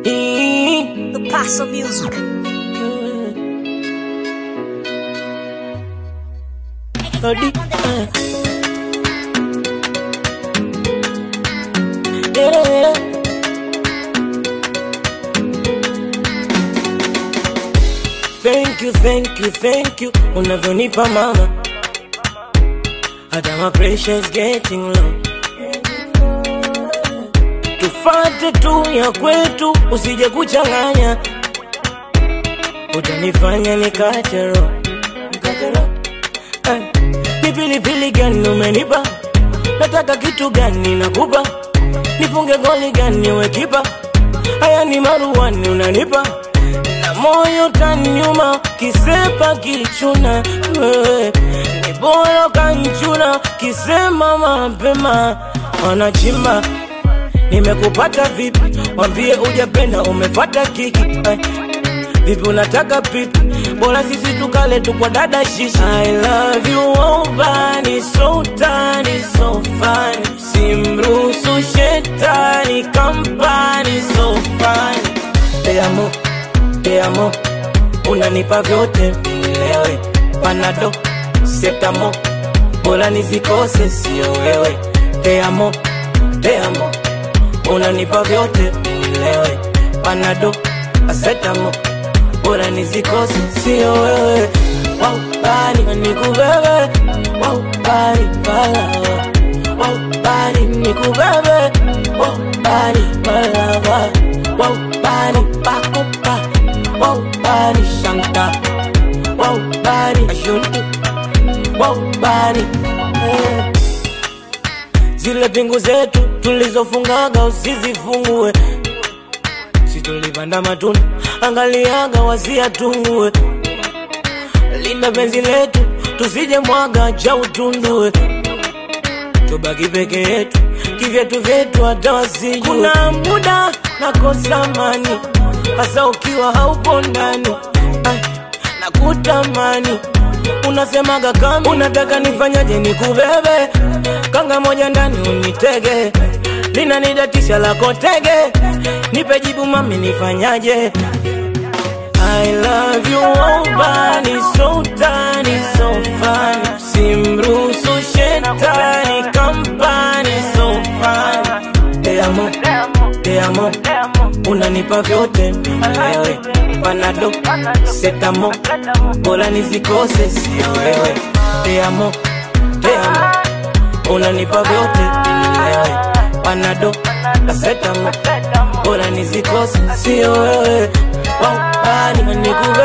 The Paso Music. Odi, eh. Yeah, yeah. Thank you, thank you, thank you unavyonipa mama hata my pressure getting low tufate tu ya kwetu usije kuchanganya utanifanya nikate roho Nikate roho. Eh, ni pilipili gani umenipa nataka kitu gani nakupa nifunge goli gani wekipa haya ni maruani unanipa na moyo tanyuma kisepa kichuna wewe ni bora kanchuna kisema mapema wanachimba nimekupata vipi wambie ujapenda umefata kiki eh. Vipi unataka pipi? Bora sisi tukale tu kwa dada shishi. I love you oh bani so tani so fun. Simruhusu shetani kampani so fun. Te amo, te amo. Unanipa vyote nilewe. Panado, setamo. Bora nizikose sio wewe. Te amo, te amo. Unanipa vyote nilewe. Panado, asetamo bora nizikose sio wewe Wow, bali nikubebe Wow, bali bala Wow, bali nikubebe Wow, bali bala Wow, bali pakupa Wow, bali shanta Wow, bali ashuntu Wow, bali eh. Zile pingu zetu tulizofungaga usizifungue si tulipanda matunda, angaliaga wasiatungue. Linda penzi letu tusije mwaga cha utundue, tubaki peke yetu kivyetu vyetu hata wasijue. Kuna muda nakosa amani, hasa ukiwa haupo ndani Ai, nakutamani unasemaga kama unataka nifanyaje nikubebe kanga moja ndani unitege linanidatisha lako tege nipe jibu mami nifanyaje I love you oh bani so tani so fun simruhusu shetani kampani so fun te amo te amo unanipa vyote wewe panado setamo bora nizikose sio wewe te amo te amo unanipa vyote wewe panado setamo bora nizikose sio wewe wow, bani nikuwe